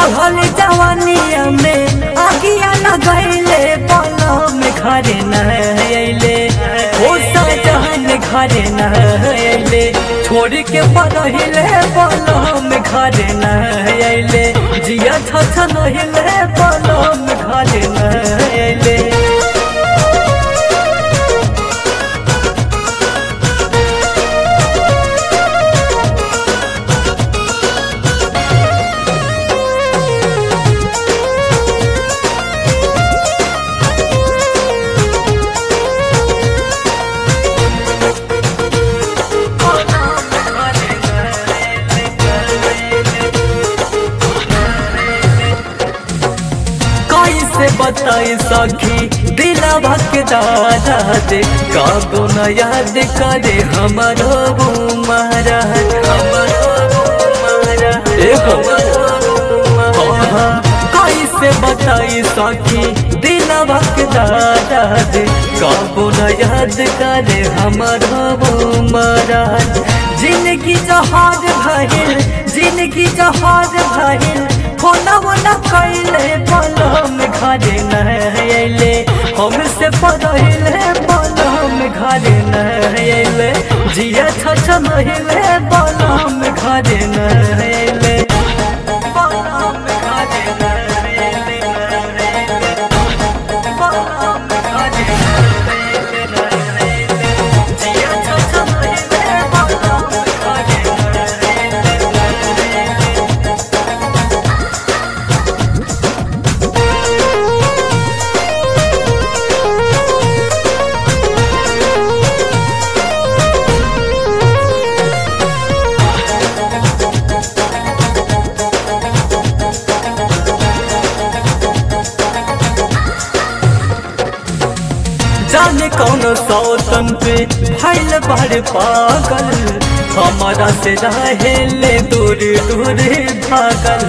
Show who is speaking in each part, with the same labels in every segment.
Speaker 1: चढ़ल जवानिया में आगिया लगैले पलम घरे न अइले ओ सजन घरे न अइले छोड़ के पढ़ले पलम घरे न अइले जिया छछ नहिले पलम घरे न अइले कैसे बताई सखी दिला भक दादा दे कागो न याद करे हमारो महाराज हमारो महाराज कैसे बताई सखी दिला भक दादा दे कागो न याद करे हमारो महाराज जिंदगी जहाज भइल जिंदगी जहाज भइल होना वोना कैले पलम घरे न अइले हमसे पढ़ले पलम घरे न अइले जिया छछ नहिले पलम घरे न अइले पलम घरे न अइले पलम घरे न अइले जिया छछ नहिले पलम घरे न अइले जाने कौन सौतन पे भैल बड़ पागल हमारा से रहे ले दूर दूर भागल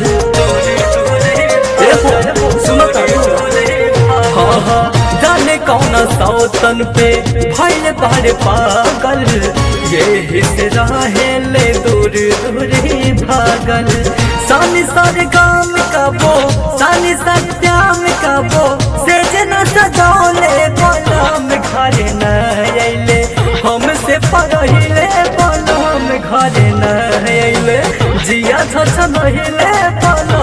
Speaker 1: सुनो हाँ हाँ जाने कौन सौतन पे भैल बड़ पागल ये से रहे ले दूर दूर भागल सानी सारे गाम का वो सानी सत्याम का वो से जना सजौले पलम घरे न अइले हमसे पढ़ले पलम घरे न अइले जिया छछ नहिले पलम